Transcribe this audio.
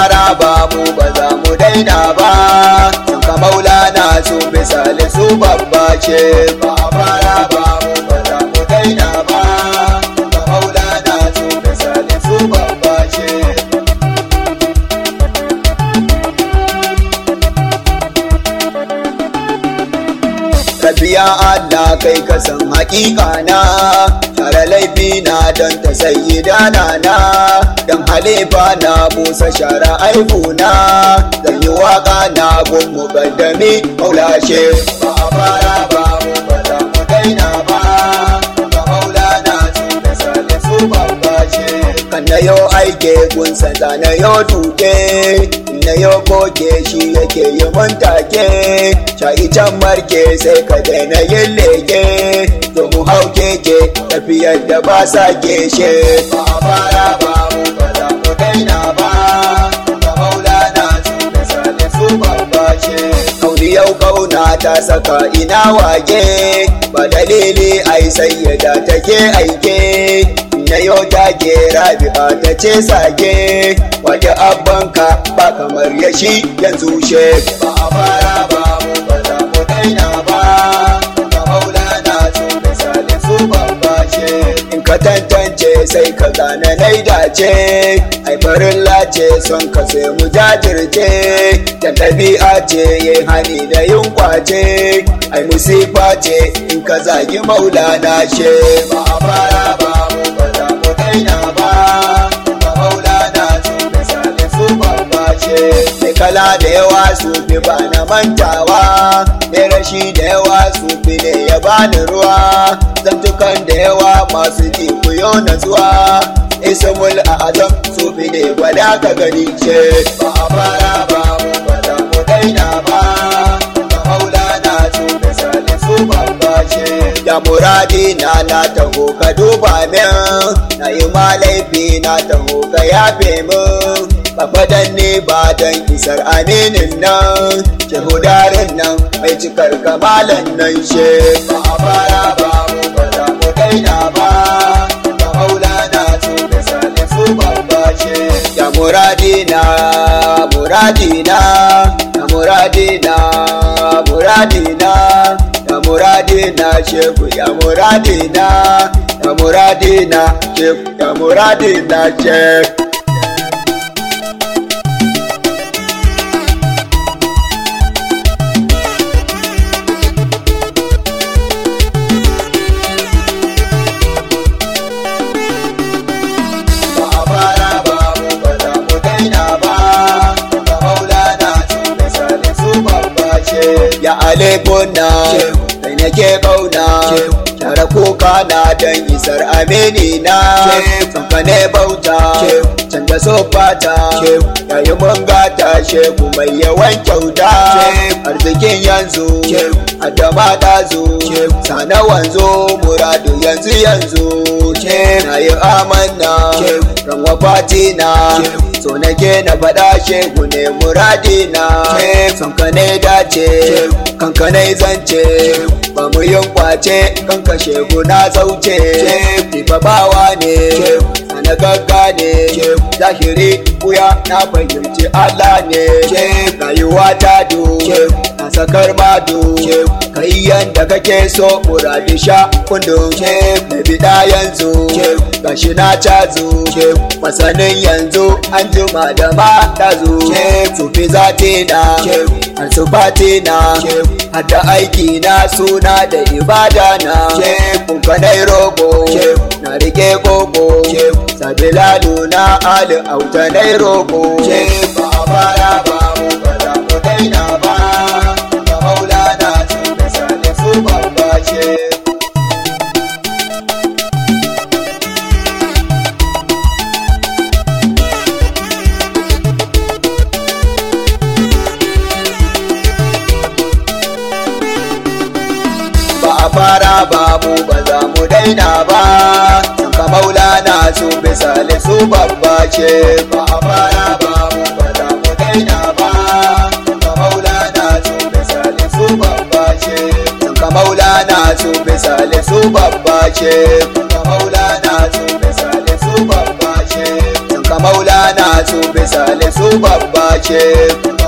fara ba mu ba za mu daina ba sun ka maulana su misali su babba ce ba a fara ba mu ba za mu daina ba sun ka maulana su misali su babba ce Rabiya Allah kai ka san hakika na tare laifi na don ta sayi dana na don halifa na busa shara aibu na zan yi waka na gun mukaddami maulashe ba a fara ba mu ba za mu daina ba ga maulana su da sale su babba ce kan na yau aike gunsa da na yau duke na yau goge shi yake yi mun take shayi can marke sai ka daina yin leke to mu hau keke tafiyar da ba sa geshe ba a fara ba mu ba za mu daina ba ga maulana su da sale su babba ce kauni yau kauna ta saka ina wage ba dalili ai sayyada take aike na yau take rabi'a ta ce sake wata abbanka ba kamar ya shi yanzu she ba a fara ba mu ba za mu daina ba ga maulana su misali su babba ce in ka tantance sai ka gane nai dace ai farin lace son ka sai mu jajirce da ɗabi'a ce ya hani da yin kwace ai musifa ce in ka zagi maulana she ba a fara ba mu ba za mu daina ba ga maulana su misali su babba ce mai kala da yawa su fi ba na mantawa mai rashi da yawa su fi ne ya bani ruwa zantukan da yawa masu ji kuyo na zuwa ismul azam su fi ne gwada ka gani ce ba a fara ba mu ba za mu daina ba ga maulana su misali su babba ce da muradi na na taho ka duba min na yi ma laifi na taho ka yafe min ba fadan ne ba don isar aminin nan shehudarin nan mai cikar kamalan nan she ba a fara ba mu ba za mu daina ba ga maulana su misali su babba ce ya muradina muradina ya muradina muradina ya muradina shehu ya muradina ya muradina shehu ya muradina shehu ba a fara ba mu ba za mu daina ba ga maulana su misali su babba ce ya alekuna kai nake kauna tare kuka na dan isar amini na sanka ne bauta canza sofata yayi mun gata sheku mai yawan kyauta arzikin yanzu adama ɗazu sana wanzo muradu yanzu yanzu na yi amanna ran wafati na so nake na faɗa shehu ne muradi na son ne dace kanka ne zance ba mu yin kwace kanka shehu na zauce Fifa bawa ne na gagga ne zahiri kuya na fahimci Allah ne rayuwa ta do na sakar mado kai yanda kake so muradi sha kundin na bida yanzu gashi na cazo masanin yanzu an jima da mata zo sufi zati na har su fati na har da aiki na suna da ibada na kunkanai rogo na rike gogo sabilalu na ali autanai rogo ba a fara ba mu ba za mu daina ba ga maulana su misali su babba ce ba a fara ba mu ba za mu daina ba ka maulana su misali su babba ce ba a fara ba mu ba za mu daina ba ka maulana su misali su babba ce ka maulana su misali su babba ce ka maulana su misali su babba ce ka maulana su bisa su babba ce